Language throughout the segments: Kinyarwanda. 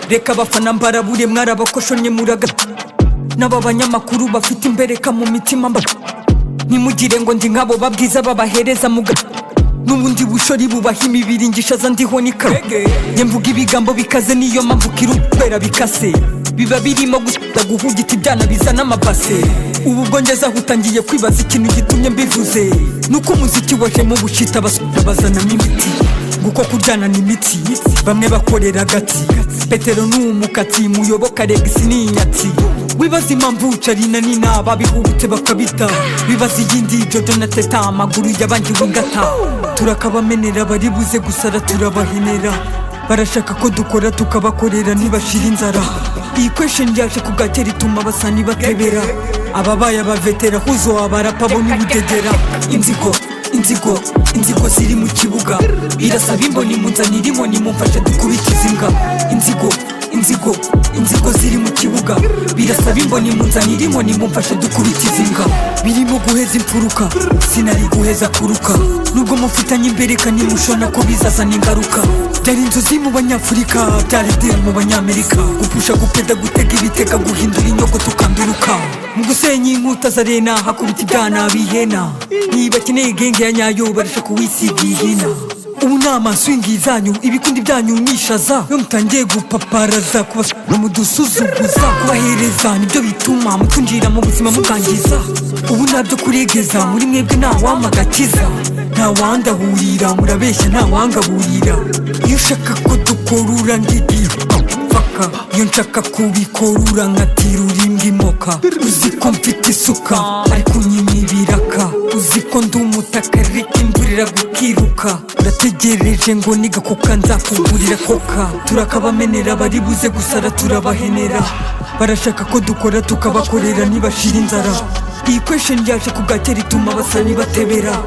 reka abafana mbarabure mwarabakoshonye muraga n'aba banyamakuru bafite imbereka mu mitima mba ntimugire ngo ndi nk'abo babwiza babahereza muga n'ubundi bushori bubaha imibiri ngishaza ndiho n'ikarege njye mvuga ibigambo bikaze niyo mpamvu kirubera bikase biba birimo gusa guhugita ibyana bizana amabase ubu ubwo ngeze aho utangiye kwibaza ikintu gitumye mbivuze nuko umuziki woje mu bushita basubira bazanamo imiti nguko kuryana ni imiti bamwe bakorera agati petero ni umukati muyoboka regisi ni inyatsi wibaza impamvu carina ni naba bihubutse bakabita bibaza iyindi jojo na teta amaguru yabangiwe ingata turakabamenera bari buze gusara turabahenera barashaka ko dukora tukabakorera ntibashira inzara iyi kwesheni yaje ku gatera ituma basani batebera ababaye abavetera huzo abarapa bo n'ubudegera inzigo inzigo inzigo ziri mu kibuga birasaba imboni munzanira inkoni mumfashe dukurikiza imbwa inzigo inzigo inzigo ziri mu kibuga birasaba imboni munzanira inkoni mumfashe dukurikiza imbwa birimo guheza imfuruka sinari guheza kuruka nubwo mufitanye imbereka nimushona ko bizazana ingaruka byari inzozi mu banyafurika byari deri mu banyamerika gupusha gupeda gutega ibitega guhindura inyogo tukanduruka mu gusenya inkuta za rena hakubita ibyana bihena niba akeneye genge ya nyayo barusha kuwisiga ihina ubu ni amaswingi zanyu ibikundi byanyu nishaza iyo mutangiye gupaparaza kubasura mudusuzuguza kubahereza nibyo bituma mutunjira mu buzima mukangiza ubu ntabyo kuregeza muri mwebwe ntawamagakiza ntawandahurira murabeshya ntawangaburira iyo ushaka ko dukorura ngigira mupaka iyo nshaka kubikorura nkatirura imbwa imoka uzi ko mfite isuka ariko nyina ibiraka uzi ko ndi umutaka ariko imvura iragukiruka urategereje ngo niga kuka nzakugurira koka turakabamenera bari buze gusara turabahenera barashaka ko dukora tukabakorera ntibashira inzara iyi kwesheni yaje ku gatera ituma basani batebera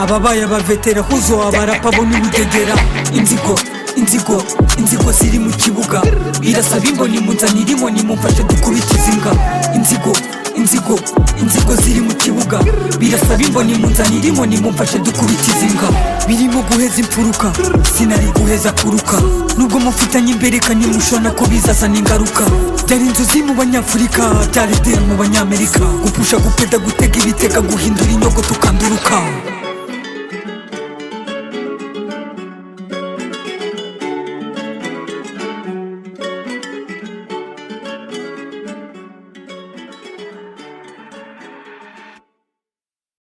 ababaye abavetera huzo abarapa bo n'ibidegera inzigo inzigo inzigo ziri mu kibuga birasaba imboni munzanira inkoni mumfashe dukurikiza imbwa inzigo inzigo inzigo ziri mu kibuga birasaba imboni munzanira inkoni mumfashe dukurikiza imbwa birimo guheza imfuruka sinari guheza kuruka nubwo mufitanye imbereka nimushona ko bizazana ingaruka byari inzozi mu banyafurika byari deri mu banyamerika gupusha gupeda gutega ibitega guhindura inyogo